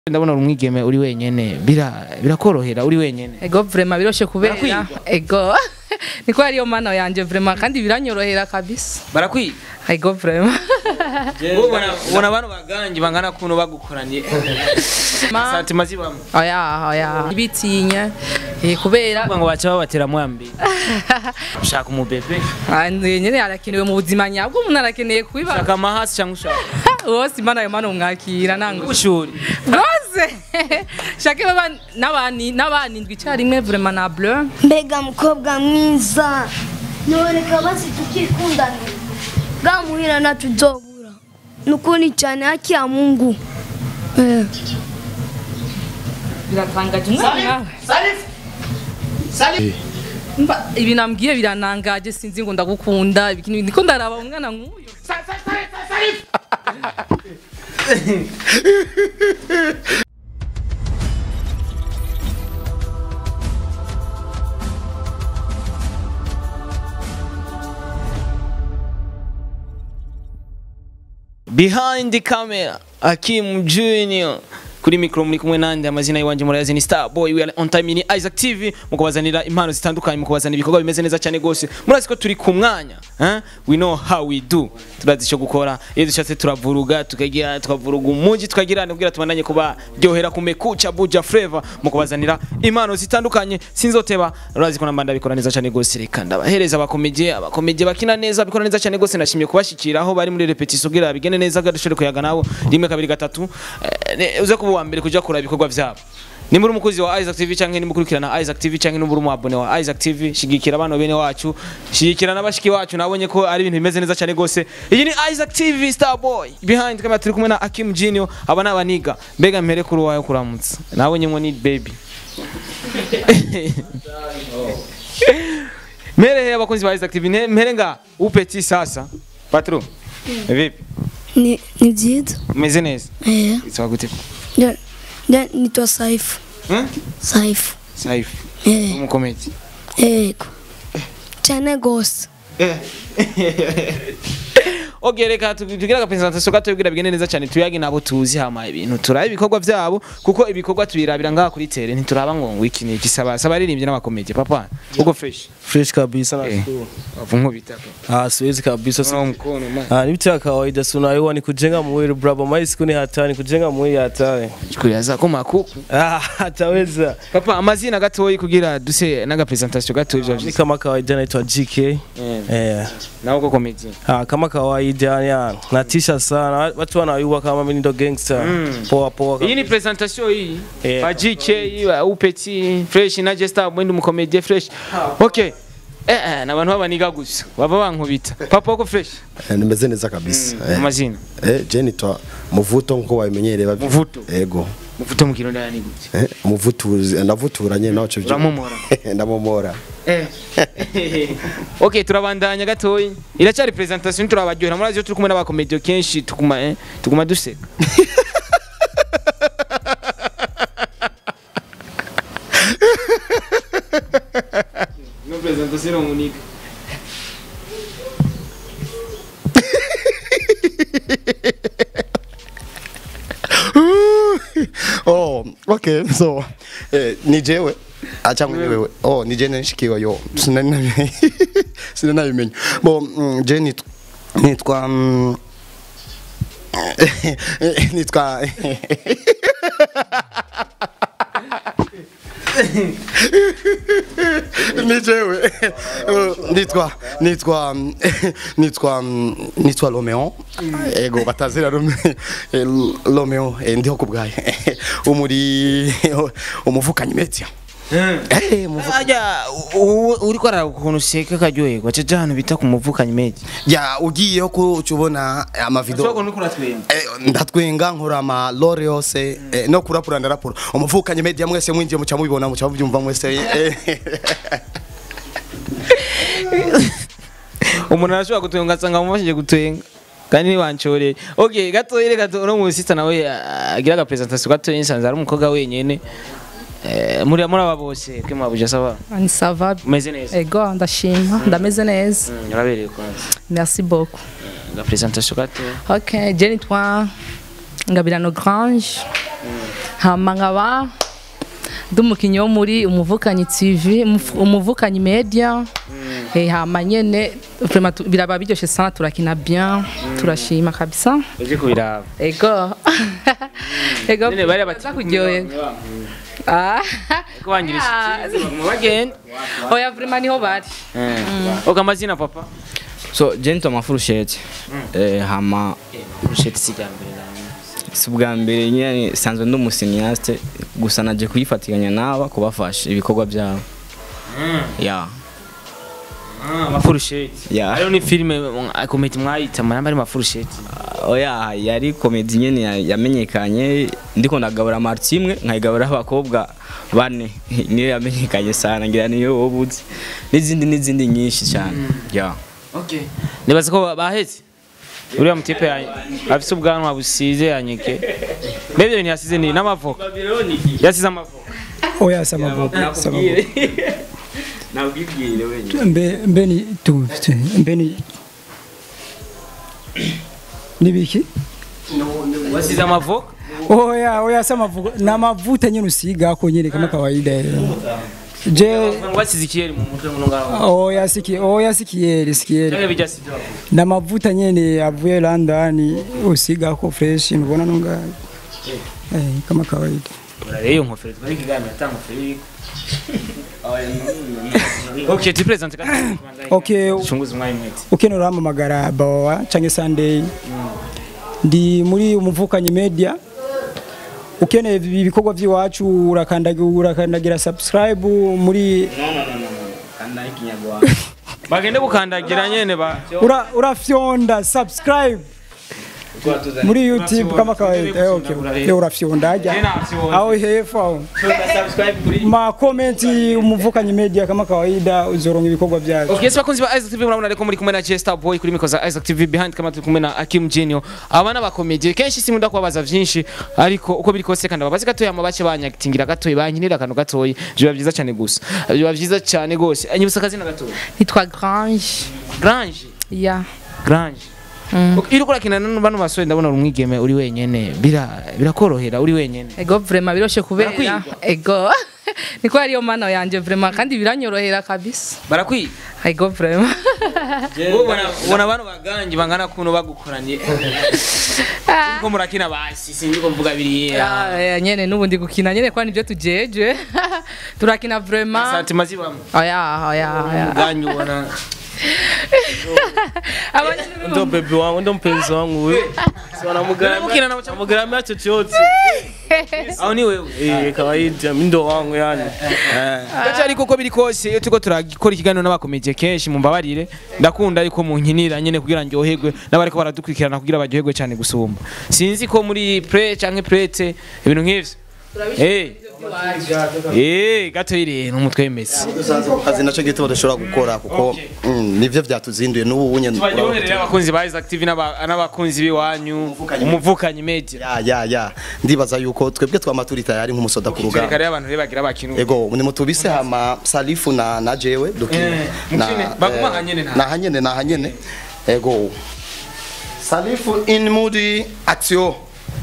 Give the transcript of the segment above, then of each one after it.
ndabona uri umwigeme uri wenyene bira birakorohera uri wenyene ego vrema biroshe kubera Barakwiga? ego niko ariyo mana yanje vrema kandi biranyorohera kabisa barakwiga ego vrema ubona ubona abantu baganji bangana kuno bagukoranye Ma- santima zibamo oya oya bitinya eh, kubera ngo baca babatera mwambi ushaka umubebe Ah, nyene arakenewe mu buzima nyabwo umuntu arakeneye kubiba ushaka amahasi cyangwa ushaka wose imana ayo mana umwakira nango ubushuri rwose shake baba n'abani n'abanindwi icyarimwe vrema na bleu mbega mukobwa mwiza nyoreka basi tukikundanira bwamuhira natuzobura nukuni cyane haki ya mungu eh. biratangaje umwana Mba, ibi nambwiye biranangaje sinzi ngo ndagukunda ibiki n'ibindi. ndiko ndaraba umwana nk'uyu behind the camera Akim Junior kuri mikro muri kumwe nande amazina yiwanje murayazi ni Star Boy we are on time ni Isaac TV mukubazanira impano zitandukanye mukubazanira ibikorwa bimeze neza cyane gose murazi ko turi ku mwanya eh? we know how we do turazi icyo gukora iyo dushatse turavuruga tukagira tukavuruga umuji tukagira nubwira tubandanye kuba ryohera kumekucha buja flavor mukubazanira impano zitandukanye sinzoteba urazi ko nambanda bikora neza cyane gose reka ndabahereza abakomeje abakomeje bakina neza bikora neza cyane gose nashimye kubashikira aho bari muri repetition kugira bigene neza gadushore kuyaga nabo rimwe kabiri gatatu eh, ne- uze kuba uwa mbere kuja kuraba ibikorwa vyabo nimba uri umukozi wa Isaac TV canke nimukurikirana Isaac TV canke nimba uri umwabone wa Isaac TV shigikira abana bene wacu shigikira n'abashiki wacu nabonye ko ari ibintu bimeze neza cyane gose iyi ni Isaac TV Star Boy behind kamera turi kumwe na Akim Junior aba n'abaniga mbega mpere kuri wayo kuramutsa nabonye ngo ni baby Mere he abakozi ba Isaac TV ne- mpere nga upeti sasa patro vipi ni, ni byiza umeze neza eh. itwa gute ja, ja, nitwa saifu hmm? saifu Saifu eh. umukomedi ego cyane gose Okay reka tu- tugire aga presentation gato kugira bigende neza cyane tuyage nabo tuzi hama ibintu turabe ibikorwa byabo kuko ibikorwa tubirabira ngaha kuri tele ntituraba ngo ngo iki ni gisaba saba aririmbye n'abakomedi papa uko fresh fresh kabisa Eh. nashukuru. avu bitaka Ah, siwezi kabisa. Unaona mkono man Ah, ni vitu ya kawaida si unaiwa ni kujenga mwili bravo. Mai siku ni hatari, kujenga mwili hatari. chikuya zako makuku Ah, hataweza. papa amazina gatoyi kugira duse naga presentation gato ivyo Mimi kama kawaida naitwa GK. Eh. nawe uko comedy Ah, kama kawaida yani natisha sana. Watu wanayua kama mimi ndo gangster. Poa poa. iyi ni presentation hii Eh. ba GK ba upeti fresh na Jesta mwindi mukomedi fresh okay eh eh nabantu babaniga gusa baba bankubita papa uko fresh Eh, nimeze neza kabisa eh, amazina eh, je nitwa muvuto nkuko wabimenyereye babi- Muvuto? ego mufuto mu kirundi yani gute eh, umuvutuzi ndavuturanye naco byo uramumora ndamumora eh okay turabandanya gatoyi iracyari presentation turabaryohera murazi yo turi kumwe n'abakomedi kenshi tukuma eh tuguma duseka no presentation unique oh okay so eh, ni jewe acha ni wewe oh ni je nishikiwe yo sinani sinani nabimenya bo mm, je nit- nitwa mm, nitwa ni jewe Eh, nitwa nitwa nitwa nitwa Romeo ego batazira Romeo Eh, Romeo eh, ndiho kubgaye umuri umuvukanyi media eh umuvuka ajya uri ko arara ukuntu useka karyoherwa cyo ahantu bita ku muvukanyi meji ya ugiyeho ko ucubona amavideo ushobora uri kuratwenga Eh, ndatwenga nkora ama lore yose eh, no kurapura ndarapura umuvukanye media mwese mwinjiye muca mubibona muca mubyumva mwese eh. umuntu arashobora gutwenga asanga mumufashije gutwenga kandi ntiwancoreye okay gatoya reka tu- uno musista nawe ah, agira aga presentation gatoya nsanze ari umukobwa wenyene Eh, muri muri aba bose kwe mwabuja saba ni sava umeze neza ego ndashima ndameze neza Mm, urabereye kwanza merci beaucoup aga presentation gatoya ok je nitwa ngabirano grange hama nkaba ndi umukinnyi wo muri umuvukanyi tv umuf- umuvukanyi media Eh, hama nyene vraiment tu- biraba biryoshe sana turakina bien turashima kabisa uje kubiraba ego ego Nene bari bati baza kuryoherwa Ah. ko wangirisha mu bagenda oya vraiment niho bari oga amazina papa so je nitwa mafurusheti eh, hama urusheti si bwa mbere nawe si ubwa mbere nyine sanzwe ndi umusiniyasite gusa naje kuyifatikanya n'aba kubafasha ibikorwa byabo ya amafurusheti Ya. hariho ni filime komedi mwayita manamba ari mafurusheti oya yari komedi nyine ya- yamenyekanye ndiko ndagabura marti imwe nkayigabura abakobwa bane niyo yamenyekanye sana ngira niyo wowe uzi n'izindi n'izindi nyinshi cyane ya okay nibaza ko bahetse uriya mutipe ya afise ubwanwa busize yanyeke mbebyo bintu yasize ni n'amavoka yasize amavoka oya samavoka samavoka nabwibwire wenyine mbe mbe ni tu tu- mbe ni nibiki wasize amavoka oya oya samavoka na mavuta nyine usiga ko nyine kama kawaida je wasize ikiyeri mu mutwe muno ngaho oya siki oya sikieri sikieri cyangwa bijya sibyo na mavuta nyine avuye London usiga ko fresh mbona nunga eh kama kawaida rero iyo nkofero twari kiganira atanga nkofero iriko okay tu presente kandi okay chunguza umwanya mwete ukenera uramamagara bawa canke Sunday ndi muri umuvukanyi media ukeneye ibikorwa by'iwacu urakandagira urakandagira subscribe muri bagende gukandagira nyene ba ura urafyonda subscribe muri YouTube kama kawaida eh, okay okay urafyonda aja au hepfo au ma comment umuvukanyi media kama kawaida uzoronga ibikorwa byacu Okay, yes bakunzi ba Isaac TV murabona ariko muri kumwe na Chester Boy kuri mikoza Isaac TV behind kama turi kumwe na Akim Genio abana ba comedy kenshi simunda kubabaza vyinshi ariko uko biri kose kandi babazi gatoya amabace banyagitingira gatoya bankinira akantu gatoya biba vyiza cyane gusa biba vyiza cyane gose anyibutsa akazina gatoya nitwa grange Grange ya Grange Okay, iyo urakina bano basore ndabona uri umwigeme uri wenyene bira birakorohera uri wenyene ego vraiment biroshe kubera Barakwiga? ego niko ariyo mana yanje vraiment kandi biranyorohera kabisa barakwiye ego vraiment ubona ubona abantu baganji bangana kuno bagukoranye ko murakina basi sinzi ko mvuga biriya Ah, eh, nyene n'ubundi gukina nyene kwa nivyo tujeje turakina vraiment santima zibamo oya oya oya ganyu ubona Abanyene ndo bebi wangu ndo mpenzi wangu we Unamukina na uchamu- wanamgaramia chochote aho ni wewe eh kawaida mi ndo wangu yani eh gace ariko uko biri kose iyo turiko turakora ikiganiro n'abakomeje kenshi mumbabarire ndakunda ariko munkinira nyene kugira ndyoherwe n'abariko baradukurikirana kugira baryoherwe cyane gusumba sinzi ko muri pre canke prete ibintu nk'ivyo Eh. Eh, gato iri n'umutwe w'imesi. kazi nacyo gito badashobora gukora kuko mm, nivyo byatuzinduye n'ubu unye Tubaryoherere abakunzi ba Isaac TV n'aba- n'abakunzi b'iwanyu, umuvukanyi media. ya ya ya ndibaza yuko twebwe twama turi tayari nk'umusoda ku Reka rugamba rero abantu rero bagira bakinu. ego ni mutubise hama salifu na na jewe dukine Eh, mukine. Baguma hanyene nta. na hanyene na hanyene ego salifu in mood action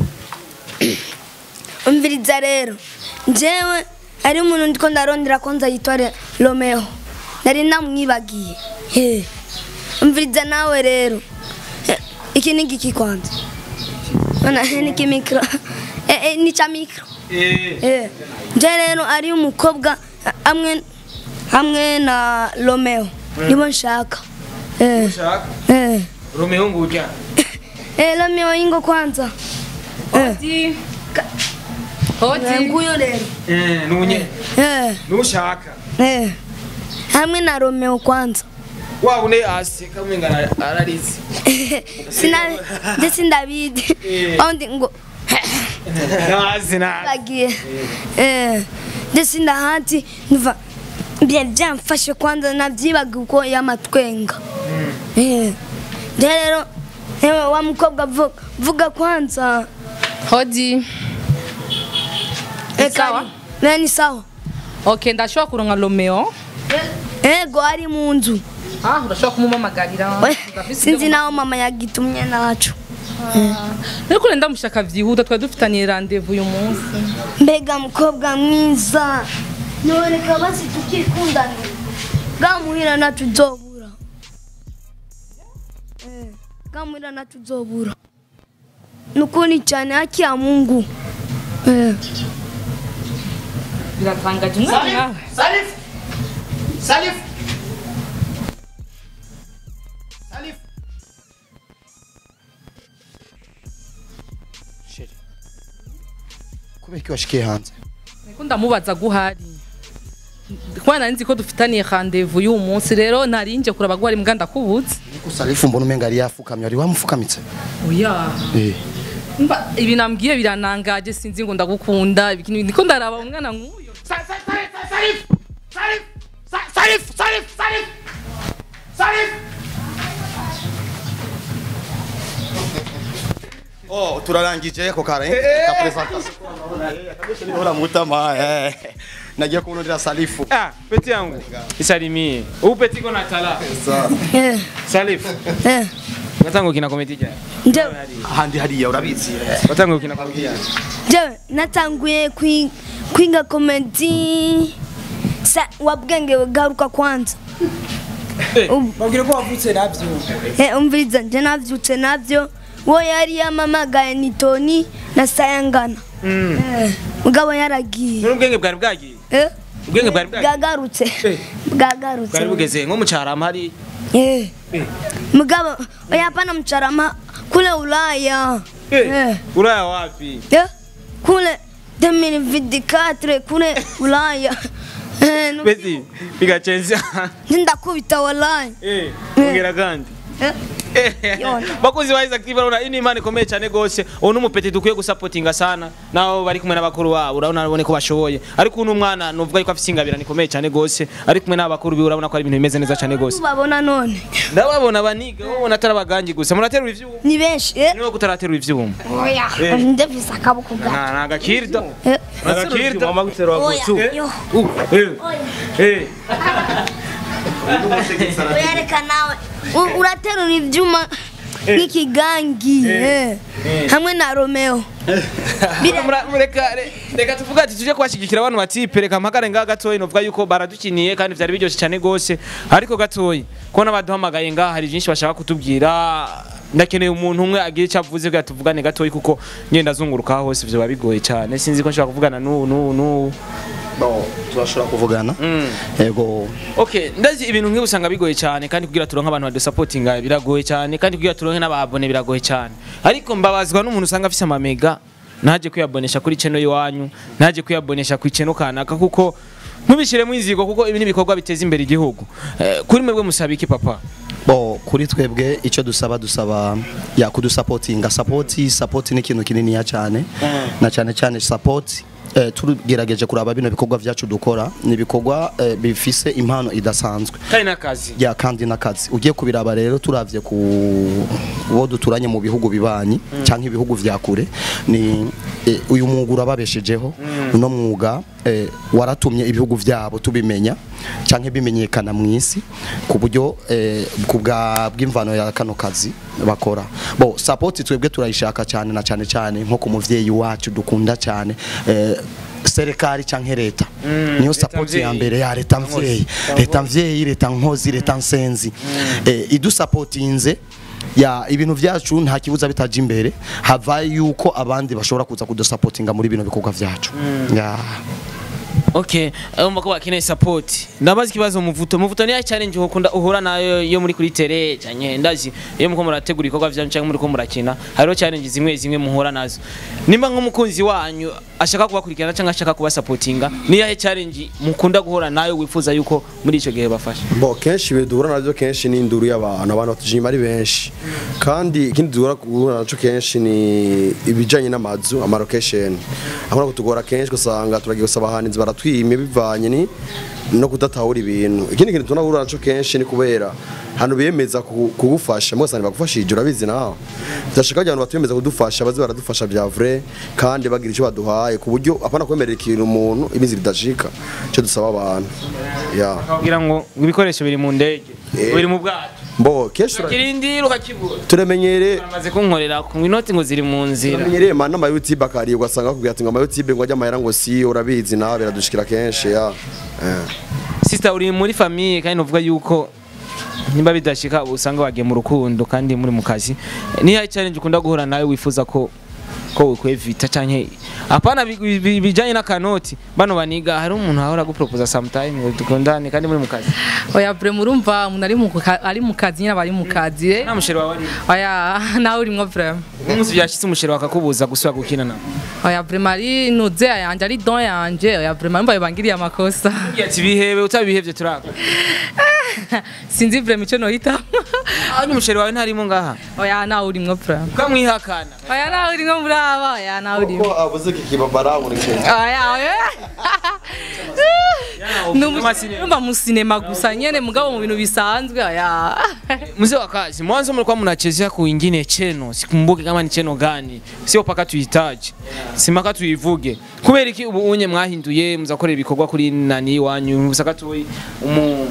umviriza rero njyewe ari umuntu ndiko ndarondera ko nza yitwa Re- romeo nari namwibagiye he umviriza nawe rero Eh, iki ni giki kwanza Ona, ni kimikro Eh, eh, ni cha mikro Eh, nje rero ari umukobwa eh, hamwe hamwe na romeo nibo nshaka Eh, eh. Romeo nguja. Eh, romeo ingo kwanza Eh, Hodi. Hodi. nguyo rero Eh, nunye. Eh. Nushaka. Eh, hamwe na Romeo kwanza Wa une aseka mwenga ararize. sina ndetse ndabidi ondi ngo Nazi na. bagiye eh ndetse ndahati nva byari byamfashe kwanza nabyibaga uko yamatwenga eh nje rero ewe wa mukobwa vuga, vuga kwanza Hodi. eh, sawa? kari- ni sawa Okay, ndashobora kuronka Romeo. ego ari mu nzu Ah, urashobora kumumamagarira. We, sinzi naho mama yagitumye nacu ariko urenda mushaka byihuta twari dufitaniye randevu uyu munsi mbega mukobwa mwiza nyoreka basi tukikundanira gamuhira natuzobura Eh, gamuhira natuzobura nukuni cyane haki ya mungu Eh, biratangaje umwana nkawe Salif Salif Salif Sheri Kubera ko washikiye hanze Niko ndamubaza guhari kubera nari nzi ko dufitaniye randevu y'uyu munsi rero narinje kuraba ko hari mbwa ndakubutse Niko Salif mbona umenga yari yafukamye ari wamufukamitse oya Eh Mba, ibi nambwiye biranangaje sinzi ngo ndagukunda ibiki- niko ndaraba umwana nk'uyu Oh, turarangije ako kara eh ka presentation. Ora mutama eh. Nagiye kunondera Salifu. Ah, peti yangu. Isalimie. Huu peti iko na tala. eh, Salif. eh. Watangu kina komedi jana. Nje- Ahandi hariya urabizi. Watangu kina komedi jana. jewe natanguye kwi- kwiga komedi sa wabwenge garuka kwanza babwire ko wavutse nabyo Eh, umviriza nje navyutse navyo wo yari yamamagaye ni toni na sayangana Eh, mugabo yaragiye None ubwenge bwari bwagiye. Eh, Ubwenge bwari bwagiye. bwagarutse Eh. bwagarutse Bwari bugeze nko mu cyarama hari. Eh. mugabo oya hapana mcharama kule ulaya Eh. Uraya wapi? Eh, kule 2024 kule ulaya Eh, nu- Peti bigachenza. ndakubita wallahi Eh, ongera kandi. Eh, Yona. bakozi ba Isaac TV urabona ini imana ikomeye cyane gose uwo ni umupeti dukwiye gusapotinga sana naho bari kumwe n'abakuru babo urabona urabona ko bashoboye ariko uno mwana nuvuga yuko afite ingabirane ikomeye cyane gose ari kumwe n'abakuru biwe urabona ko ari ibintu bimeze neza cyane gose babona none ndababona baniga ubona atari abagangi gusa muraterura ivyuma ni benshi eh niba kutaraterura ivyuma oya Eh. ndevisa akaboko gato nta nta gakirida Eh, nta gakirida mama guterwa oya gutu yo Eh, eh. oya reka nawe U- uraterura ibyuma nk'ikigangi eh. hamwe na romeo Bire- Mura- mureka re- reka tuvuga ati tuje kubashigikira abantu batipe reka mpakare ngaha gatoyi novuga yuko baradukiniye kandi vyari biryoshye cyane gose ariko gatoyi kubona baduhamagaye ngaha hari byinshi bashaka kutubwira ndakeneye umuntu umwe agira icyo avuze kugira tuvugane gatoyi kuko ngenda zunguruka aho hose vyoba bigoye cyane sinzi ko nshobora kuvugana n'ubu n'ubu n'ubu Bon, turashobora kuvugana. Yego. Okay, ndazi ibintu nk'ibi usanga bigoye cyane kandi kugira turonke abantu badusapotinga biragoye cyane kandi kugira turonke n'ababone biragoye cyane ariko mbabazwa n'umuntu usanga afise amamega ntaje kuyabonesha kuri channel iwanyu ntaje kuyabonesha ku channel kanaka kuko ntubishiremo inzigo kuko ibi ni ibikorwa biteza imbere igihugu eh, kuri mwebwe musaba iki papa Bo kuri twebwe icyo dusaba dusaba ya kudusapotinga support support ni ikintu kinini ya cyane na cyane cyane support eh, turugerageje kuraba bino bikorwa byacu dukora ni ibikorwa eh, bifise impano idasanzwe kandi n'akazi ya kandi n'akazi ugiye kubiraba rero turavye ku bo duturanye mu bihugu bibanyi cyangwa ibihugu vya kure ni eh, uyu mwuga urababeshejeho uno mwuga eh, waratumye ibihugu vyabo tubimenya cyangwa bimenyekana mu isi ku buryo eh, ku bwa bw'imvano ya kano kazi bakora bo support twebwe turayishaka cyane na cyane cyane nko ku muvyeyi wacu dukunda cyane eh, serikali canke leta niyo support ya mvyeyi. mbere ya leta mvyeyi leta mvyeyi leta nkozi leta nsenzi eh, idusapotinze ya ibintu vyacu nta kibuza bitaje imbere hava yuko abandi bashobora kuza kudusapotinga muri bino bikorwa vyacu ya Okay, umva ko bakeneye support. Ndabaza ikibazo muvuto. Muvuto ni ya challenge ukunda uhura nayo yo muri kuri tele cyanye ndazi iyo muko murategura ibikorwa byanyu cyangwa muri ko murakina. Hariho challenge zimwe zimwe muhura nazo. Nimba nk'umukunzi wanyu ashaka kubakurikirana cyangwa ashaka kuba supportinga, ni ya challenge mukunda guhura nayo wifuza yuko muri ico gihe bafasha. bo kenshi ibintu duhura nabyo kenshi ni induru y'abantu abantu batujima ari benshi kandi ikindi duhura guhura nacyo kenshi ni ibijyanye n'amazu amarokesheni aho kutugora kenshi usanga turagiye gusaba abahanzi baratwimye bivanye ni no kudatahura ibintu ikindi kintu tunahura nacyo kenshi ni kubera hano biyemeza ku- kugufasha mwese ntibagufashije urabizi nawe turashaka abantu batwemeza kudufasha baze baradufasha bya vrai kandi bagira icyo baduhaye ku buryo apana kwemerera ikintu umuntu imizi ridashika icyo dusaba abantu yeah. Kugira ngo ibikoresho biri mu ndege, Eh. biri mu bwato. mbo kenshi tura- kirindira ukakibura turamenyereye bamaze kunkorera ku inoti ngo ziri mu nzira turamenyereye man n'ama YouTube akari ugasanga akubwira ati ngo ama YouTube ngo ajya amahera ngo si urabizi nawe biradushikira kenshi ya Eh. sister uri muri famille kandi uvuga yuko nimba bidashika usanga wagiye mu rukundo kandi muri mu kazi niyo challenge ukunda guhura nawe wifuza ko ko wikwevita canke apana bi- bi- bi- bijanye n'akanoti bano baniga hari umuntu ahora guproposa sometime ngo dukundane kandi muri mu kazi oya bre murumva umuntu ari mu ka- ari mu kazi nyine aba ari mu kazi eh. nta musheri wawe ari oya nawe urimwo vraiment umunsi byashitse umusheri wakakubuza gusubira gukina nawe oya vraiment ari nuze yanje ari don yanje oya vraiment mbaye bangiriye amakosa Ugiye ati bihebe utabihevye turaka sinzi vraiment icyo nohitamo hanyuma umusheri wawe ntarimo ngaha oya nawe urimwo vraiment ukamwihakana oya nawe urimwo muri aba oya nawe urimwo ko avuze ko ikibabara muri kenshi oya oya numva mu sinema gusa nyene mugabo mu bintu bisanzwe oya mzee wa kazi mwanzo mlikuwa mnachezea kuingine cheno sikumbuki kama ni cheno gani sio paka tuhitaji simaka tuivuge kubera iki ubu unye mwahinduye muzakorera ibikorwa kuri nani iwanyu musaka tuyi umu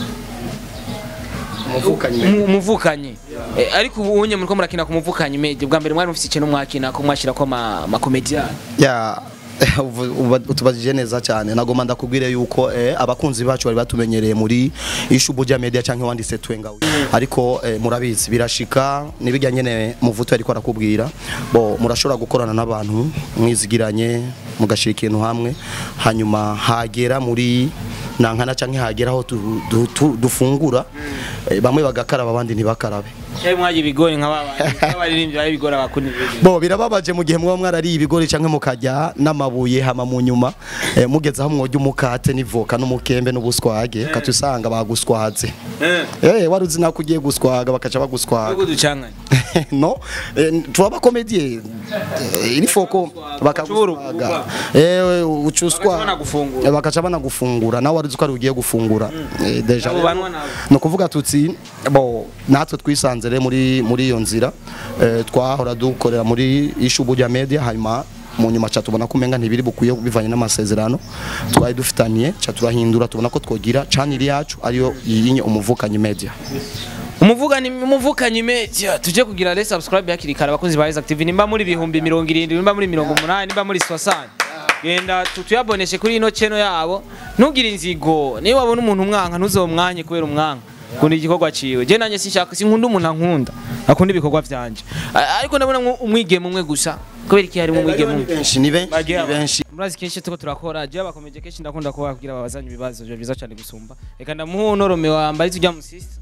umu- umuvukanyi Eh, ariko ubu unye muriko murakina ku muvukanyi meje bwa mbere mwari mufite ikintu mwakina ko mwashira ko ma, ma comedian ya ubu- ubu- utubajije neza cyane nagomba ndakubwire yuko eh, abakunzi bacu bari batumenyereye muri ishubu rya media cyangwa wanditse twenga ariko eh, murabizi birashika nibijya nyene muvuto ariko arakubwira bo murashobora gukorana n'abantu mwizigiranye mugashira ikintu hamwe hanyuma hagera muri nankana cyangwa hagera aho tu- du- tu- dufungura eh, bamwe bagakaraba abandi ntibakarabe cyari mwaje ibigori nka baba abaririmbyi bari bigora bakuni bo birababaje mu gihe muba mwarariye ibigori cyangwa mukajya n'amabuye hama mu nyuma eh, mugeze aho mwojya umukate n'ivoka n'umukembe n'ubuswage kati usanga baguswaze eh wari uzi nako ugiye guswaga bakaca baguswaga uko ducanganye no eh, tuba komedie iri foko bakaguswaga eh ucuswa Bakaca banagufungura. Eh, bakaca banagufungura nawe wari uzi ko ari ugiye gufungura Eh, deja Abo banwa nabo. no kuvuga tutsi bo natwe twisanze rero muri muri iyo nzira eh, twahora dukorera muri ishubu rya media hanyuma mu nyuma cha tubona ko umenga ntibiri bukwiye bivanye n'amasezerano twari dufitaniye cha turahindura tubona ko twogira channel yacu ariyo yinye umuvukanyi media umuvuganyi umuvukanyi media tuje kugira re subscribe hakiri kare abakozi ba Isaac TV nimba muri bihumbi mirongo irindwi nimba muri mirongo umunani nimba muri 60 genda tu- tuyaboneshe kuri ino cheno yabo ntugire inzigo niba wabona umuntu umwanka ntuzomwanye kubera umwanka kundi igikorwa ciwe je nanye sinshaka sinkunda umuntu ankunda akunda ibikorwa vyanje A- ariko ndabona mwo umwigeme umwe gusa kubera iki harimo umwigeme umwe benshi ni benshi Bagiye ni benshi murazi kenshi tuko turakora je bakomeje kenshi ndakunda kubabwira babazanye ibibazo byo byiza cyane gusumba reka ndamuha unorome wambaye tujya mu sister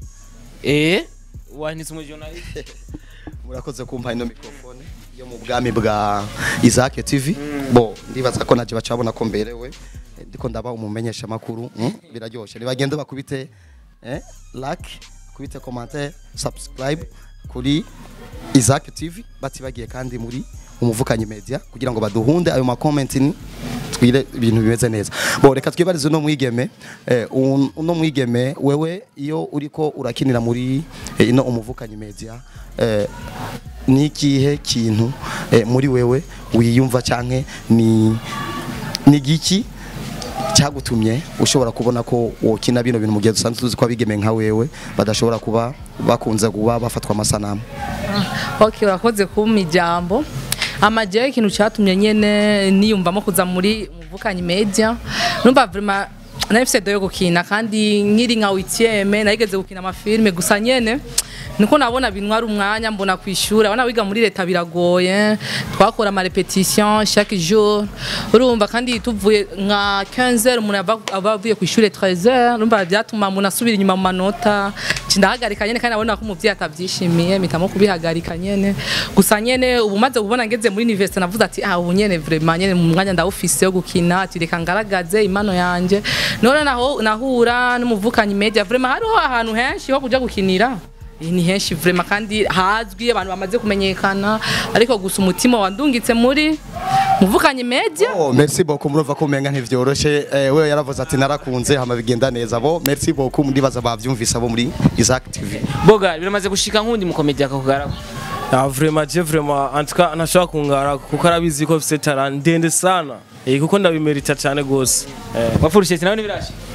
eh wanditse umu journalist murakoze kumpa ino mikrofone yo mu bwami bwa Isaac TV bo ndibaza ko naje bacabona ko mberewe Eh, ndiko ndaba umumenyesha makuru mm? biraryoshe nibagende bakubite eh like kubite commentaire subscribe kuri Isaac TV batibagiye kandi muri umuvukanyi media kugira ngo baduhunde ayo ma comment ni twire ibintu bimeze neza bo reka twibarize uno mwigeme eh, un- uno mwigeme wewe iyo uriko urakinira muri eh, ino umuvukanyi media eh, ni ikihe kintu eh, muri wewe wiyumva canke ni ni giki cyagutumye ushobora kubona ko wokina bino bintu mu gihe dusanzwe tuzi ko abigeme nka wewe badashobora kuba bakunze kuba bafatwa amasanamu ok urakoze kumpa ijambo amajeyo ikintu cyatumye nyene niyumvamo kuza muri muvukanyi media numva vraiment nari mfise do yo gukina kandi nkiri nka witieme narigeze gukina amafilme gusa nyene niko nabona bintwara umwanya mbona ku ishuri abana wiga muri leta biragoye twakora ama repetition chaque jour urumva kandi tuvuye nka 15h umuntu aba- aba avuye ku ishuri 13h urumva byatuma umuntu asubira inyuma mu manota ndahagarika nyene kandi nabona ko umuvyeyi atavyishimiye mpitamo kubihagarika nyene gusa nyene ubu maze kubona ngeze muri university navuze ati ah ubu nyene vraiment nyene mu mwanya ndawufise yo gukina ati reka ngaragaze impano yanje none naho nahura n'umuvukanyi media vraiment hariho ahantu henshi ho kuja gukinira Eh, ni henshi vraiment kandi hazwi abantu bamaze kumenyekana ariko gusa umutima wandungitse muri muvukanyi media Oh, merci beaucoup murumva ko umenga ntivyoroshe eh, wewe yaravuze ati narakunze hama bigenda neza bo merci beaucoup ndibaza bavyumvise abo muri Isaac TV boga biramaze gushika nkundi mukomedia akakugarako Ah, vraiment je vraiment en tout cas ntashobora kungara kuko arabizi ko mfite talent ndende sana eh kuko ndabimerita cyane gose eh wapfurushye nawe nibirashi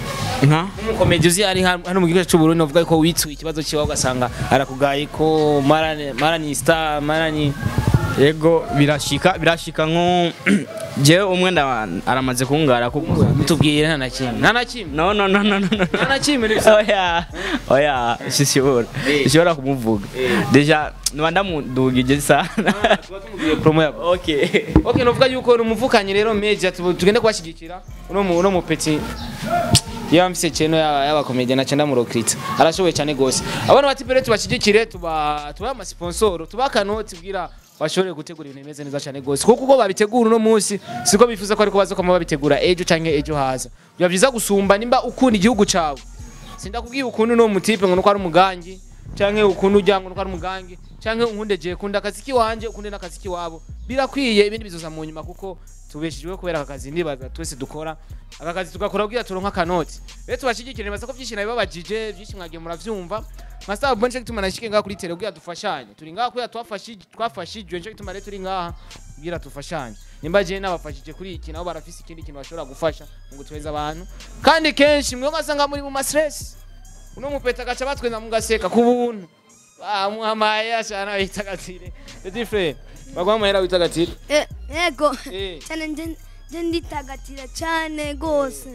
nka umukomedi uzi ari hano hano mu gihugu cy'u Burundi uvuga ko witsuye ikibazo cyawe ugasanga arakugaye ko mara mara ni star mara ni yego birashika birashika nko jewe umwe nda- aramaze kungara kuko tubwire nta na kimwe nta na kimwe no no no no no no. nta na kimwe ni oya oya sishobora sishobora kumuvuga deja niba ndamudugije sana promo yabo okay okay novuga yuko ni umuvukanyi rero media tubu- tugende kubashyigikira uno mu uno mu petit yamfise cheno y'abakomedian na cyenda murokritsa arashoboye cyane gose abana bati pere tubashyigikire tuba tuba ama sponsor tuba kanoti bwira bashobore gutegura ibintu bimeze neza cyane gose kuko uko babitegura uno munsi siko bifuza ko ariko baza kama babitegura ejo canke ejo haza biba byiza gusumba nimba ukunda igihugu cawe sindakubwiye ukuntu no mutipe ngo nuko ari umugangi canke ukuntu ujya ngo nuko ari umugangi canke unkunde je kunda akazi kiwanje ukunde n'akazi kiwabo birakwiye ibindi bizoza mu nyuma kuko tubeshejwe kubera aka kazi ndibaza twese dukora aka kazi tugakora kugira turonka akanoti rero tubashigikire nibaza ko byinshi nabibabajije byinshi mwagiye muravyumva masaba bonje gituma nashike ngaha kuri tele kugira dufashanye turi ngaha kugira twafashije twafashijwe nje gituma rero turi ngaha kugira dufashanye nimba je nabafashije kuri iki nabo barafise ikindi kintu bashobora gufasha mu gutweza abantu kandi kenshi mwe ngasanga muri mu ma stress uno mupeta gaca batwenda mugaseka ku buntu bamuhamaye ashana bitagatire petit frère bagwa amahera bitagatire Eh, yego Eh. cyane nje nje nditagatira cyane gose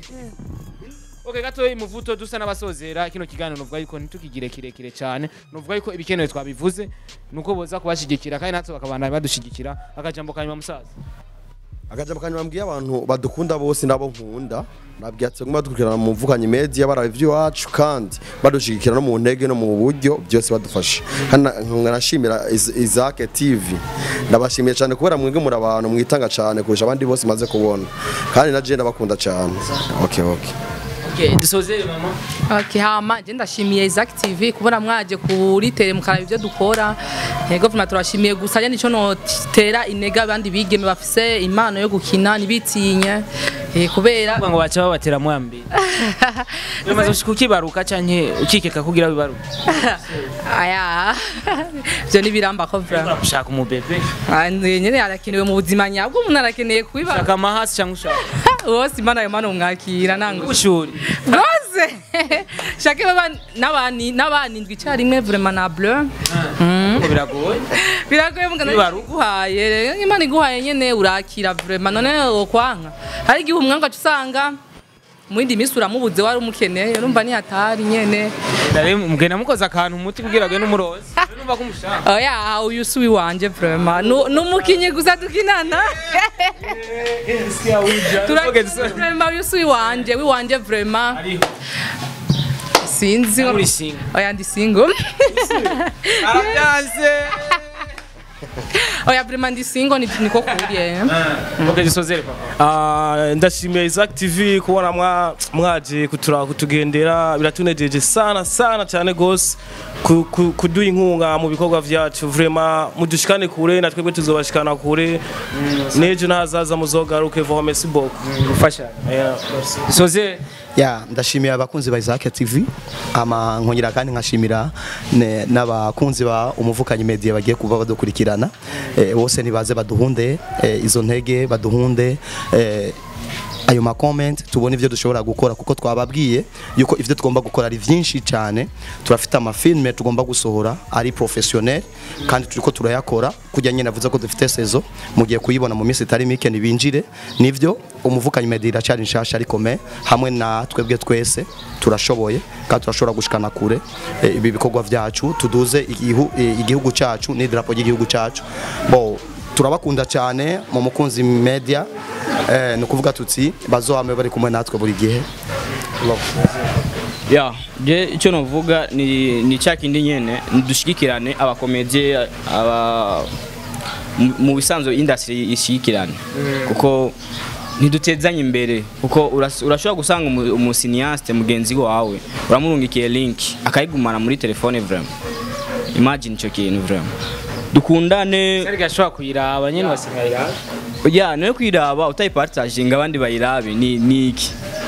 Okay gato imuvuto dusa n'abasozera kino kiganiro nuvuga yuko ntitukigire kirekire cyane nuvuga yuko ibikenewe twabivuze nuko boza kubashigikira kandi natwe bakabana badushigikira akajambo kanyuma musaza akajambo kanyuma mbwiye abantu badukunda bose nabo nkunda nabwiye ati nguma dukurikirana mu mvukanye media baraba iby'iwacu kandi badushigikira no mu ntege no mu buryo byose badufasha hano nkanashimira Iz- Isaac TV ndabashimiye cyane kubera mwebwe muri abantu mwitanga cyane kurusha abandi bose maze kubona kandi na je ndabakunda cyane okay okay okay dusozere mama Okay, hama je ndashimiye Isaac TV kubona mwaje kuri tele mukaraba ibyo dukora yego vuma turashimiye gusa je nico notera inega abandi bigeme bafise impano yo gukina nibitinye eh, kubera ngo baca babatera mwambi bimaze gushika ukibaruka canke ukikeka kugira bibaruka aya byo nibiramba ko vra ushaka umubebe Ah, nyene arakenewe mu buzima nyabwo umuntu arakeneye kubiba ushaka amahasi cyangwa ushaka wose imana ayo mana umwakira nango ubushuri rwose shake baba n'abani n'abanindwi icyarimwe vraiment na bleu ngo biragoye biragoye mugana Bibaruka. iguhaye imana iguhaye nyene urakira vraiment none okwanka hari igihe umwanga usanga mu yindi minsi uramubuze wari umukeneye urumva ni hatari nyene Ndare mugenda mukoza akantu umuti kugira ngo n'umurozi numva ko umushaka oya uyu si wanje vraiment Nu- n'umukinyi gusa dukinana Okay, so- vraiment uyu si wanje wiwanje vraiment ariho sinzi muri singa oya ndi single arabyanse oya vraiment ndi single ni- niko kuriye okay dusozere papa Ah, ndashimiye Isaac TV kubona mwa- mwaje kutura kutugendera biratunejeje sana sana cyane gose ku- ku- kuduha inkunga mu bikorwa vyacu vraiment mudushikane kure na twebwe tuzobashikana kure n'ejo n'ahazaza muzogaruke vraiment merci beaucoup gufasha Yeah. dusozere ya ndashimiye abakunzi ba Isaac TV ama nkongera kandi nkashimira ne- n'abakunzi ba umuvukanyi media bagiye kuba badukurikirana eh, bose nibaze baduhunde eh, izo ntege baduhunde eh, ayo ma comment tubone ivyo dushobora gukora kuko twababwiye yuko ivyo tugomba gukora ari vyinshi cyane turafite amafilme tugomba gusohora ari professionnel kandi turiko turayakora kujya nyine navuze ko dufite sezo mugiye kuyibona mu minsi itari mike nibinjire nivyo umuvukanyi media iracyari nshasha ariko me hamwe na twebwe twese turashoboye kandi turashobora gushikana kure eh, ibi bikorwa vyacu tuduze igihu- eh, igihugu cyacu n'idarapo ry'igihugu cyacu bo turabakunda cyane mu mukunzi media eh, ni ukuvuga tuti bazohame bari kumwe natwe buri gihe ya je icyo navuga ni ni cya kindi nyene dushigikirane abakomedie aba mu- mu bisanzwe industry ishigikirane kuko ntidutezanye imbere kuko uras- urashobora gusanga umu- umusiniaste mugenzi wawe uramurungikiye link akayigumana muri telefone vraiment imagine icyo kintu vraiment dukundane Serge ashobora kuyiraba nyine basigaye ya nawe kwiraba utayipartaginga abandi bayirabe ni ni iki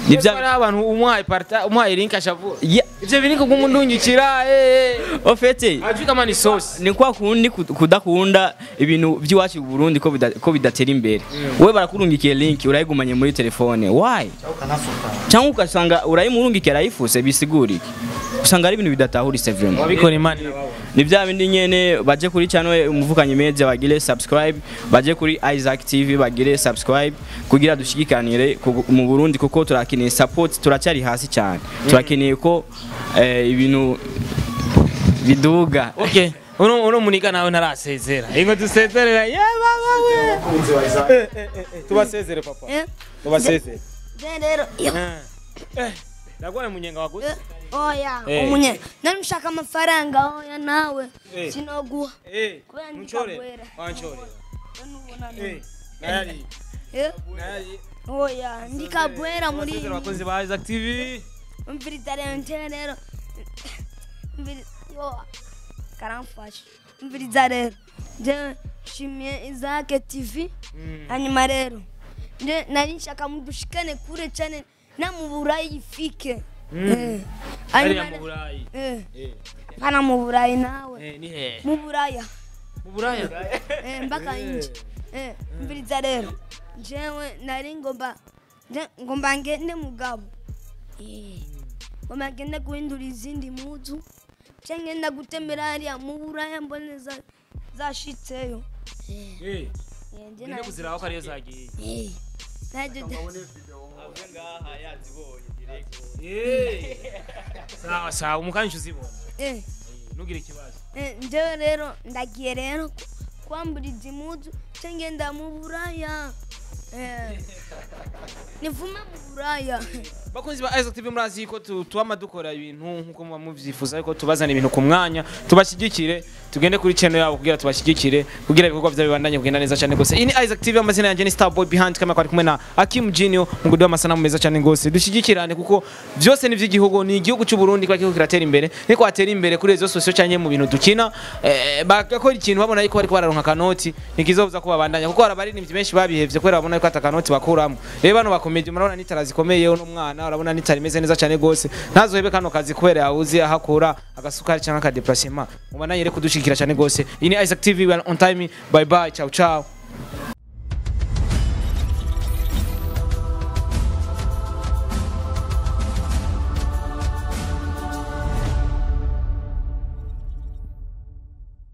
ni Ivyo ari bya abantu umuhaye parta umuhaye link ashavura Ya- ivyo biri ko kumundungikira eh ofete ajui kama ni sauce ni kwa kundi ku- kudakunda ibintu by'iwacu mu Burundi ko bida- ko bidatera imbere we barakurungikiye link urayigumanye muri telefone why cyangwa ugasanga urayimurungikiye arayifuse bisigura iki usanga ari ibintu bidatahuritse vraiment wabikora imana ni bya bindi nyene baje kuri channel umuvukanyi media bagire subscribe baje kuri Isaac TV bagire subscribe kugira dushigikanire ku- mu Burundi kuko turakeneye support turacyari hasi cyane turakeneye ko eh, ibintu biduga okay uno uno muniga nawe ntarasezera ingo dusezerera ye baba we Eh, eh, eh, eh, tubasezere papa Eh, tubasezere je rero iyo Eh, eh, ndagwaye munyenga waguze Eh, oya Eh. umunye nari ushaka amafaranga oya nawe Eh. sinoguha eh kubera nchore ndikabwera wanchore nubona eh nayari Eh, nayari oya ndikabwera muri tubasezere abakozi ba Isaac TV umviriza rero nje rero umviriza yo karamfasha umviriza rero nje nshimiye izake tv hanyuma rero nje nari nshaka mudushikane kure cyane na mu burayi ifike Eh. hariya Hanyuma mu re- Burayi eh, eh hana mu burayi nawe eh ni he mu buraya mu Buraya Eh, mpaka nje Eh, umviriza rero njewe nari ngomba nje- ngomba ngende mugabo Eh, ngomba ngende guhindura izindi muzu nce ngenda gutembera hariya mu buraya mbone za- zashitseyo Eh, eh eh, nje ngende nari- kuziraho ko ariyo zagiye Eh, naryo de- eh sawa sawa umukanyi uzibona eh, ntugire ikibazo eh, njewe rero ndagiye rero ku- kwambura izi muzu nce ngenda mu buraya Eh, nivume mu buraya bakunzi ba Isaac TV murazi ko tu- tuwama dukora ibintu nkuko muba muvyifuza ariko tubazana ibintu ku mwanya tubashyigikire tugende kuri channel yabo kugira tubashyigikire kugira ibikorwa vyabo bibandanye kugenda neza cyane gose iyi ni Isaac TV amazina yanjye ni Starboy behind kamera kwari kumwe na Hakim Junior mu guduha amasanamu meza cyane gose dushyigikirane kuko byose ni vy'igihugu ni igihugu cy'u Burundi kwa kihugu kiratera imbere niko atera imbere kuri rezo sosio cyane mu bintu dukina eh, bagakora ikintu babona yuko bariko bararonka kanoti nikizobuza ko babandanya kuko hari abaririmbyi benshi babihevye kubera babona yuko atakanoti bakuramo rero bano bakomeje murabona nitara zikomeye uno mwana urabona nitara imeze neza cyane gose ntazohebe kano kazi kubera yahuze ahakura agasukari cyangwa akadeplacement mubandanye rero kudushigikira cyane gose iyi ni Isaac TV we are on time bye bye ciao ciao